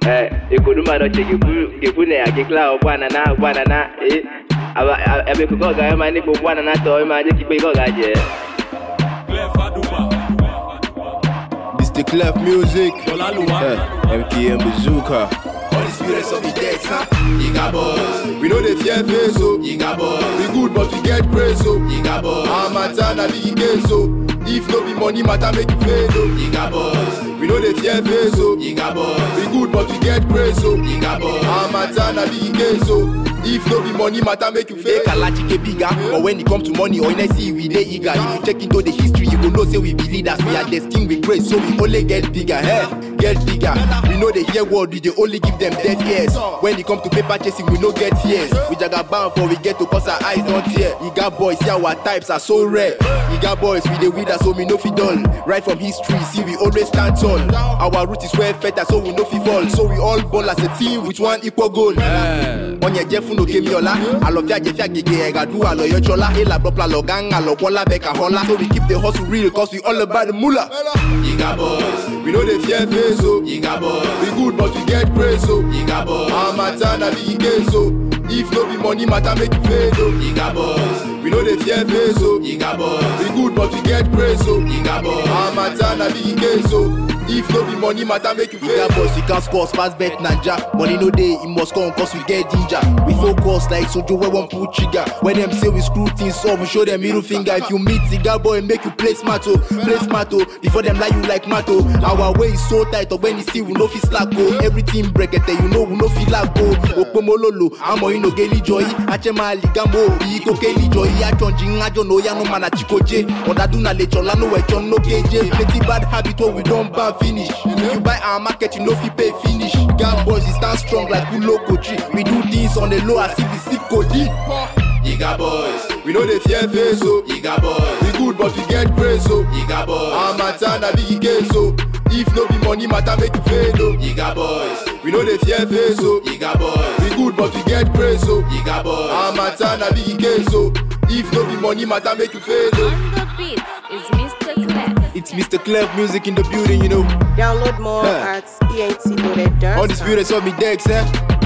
Eh, ikoduma no che gefu gefu ne agekla o bwana na bwana na eh. Aba abe ko ga ma ni bo bwana na to ma je ki pe ko ga je. Mr. Clef Music. Olaluwa. Eh, MKM Bazooka. All the spirits of the dead, huh? Yiga boys. We know they fear face, so Yiga boys. we good, but we get praise, so Yiga boys. I'm a turn and the game, so if no be money matter, make you fail, so Yiga boys. we know they fear face, so Yiga boys. we good, but we get praise, so Yiga boys. I'm a turn and the game, so if no be money matter, make you fail. Kalachi ke bigger, but when it come to money, or see we dey eager. If you check into the history, you go know say we be leaders. We are destined with grace, so we only get bigger. Hey, get bigger. We know they hear word, we dey only give them deaf ears. When it come to paper chasing, we no get tears. We jaga bound for we get to cause our eyes not tear. Iga boys, see our types are so rare. Iga boys, we dey with us, so we no fit dull. Right from history, see we always stand tall. Our root is well fed, so we no fit fall. So we all ball as a team with one equal goal. onye jefu no kemi ola alofia jefia gege egadu aloyo chola ela bropla logang alokwala beka hola so we keep the hustle real cause we all about the moolah Yiga boys. We know they fear face, so Yiga boys. we good, but we get praise, so Yiga boys. I'm a turn and the game, so if no be money matter, make you fail, so Yiga boys. we know they fear face, so Yiga boys. we good, but we get praise, so Yiga boys. I'm a turn and the game, so if no be money matter, make you fail. Bigger boys, we can't score, pass bet Nanja. Money no day, it must come cause we get ginger. We focus like Sojo where one pull trigger. When them say we screw things up, we show them middle finger. If you meet cigar boy, make you play smart oh, play smart oh. Before them lie you like mato. Our way is so tight, or when you see we no fit slack oh. Everything break it, you know we no feel like go. Okpomololo, amo ino geli joy. Achema ligamo, iko keli joy. Achonji ajo no ya no mana chikoje. Odaduna lechola no echon no keje. Plenty bad habit what we don't ban finish. If you buy our market, you know if you pay finish. Gang boys, we stand strong like Ulo Kochi. We do things on the low as if we sick Cody. Yiga boys. We know they fear face, so Yiga boys. we good, but we get praise, so Yiga boys. I'm a turn and the game, so if no be money matter, make you fail, so Yiga boys. we know they fear face, so Yiga boys. we good, but we get praise, so Yiga boys. I'm a turn and the game, so if no be money matter, make you fail, so On the beat is Mr. Clef. it's Mr. Clef music in the building, you know. Download more Huh. at entloaded.com. All the spirits of me decks, eh?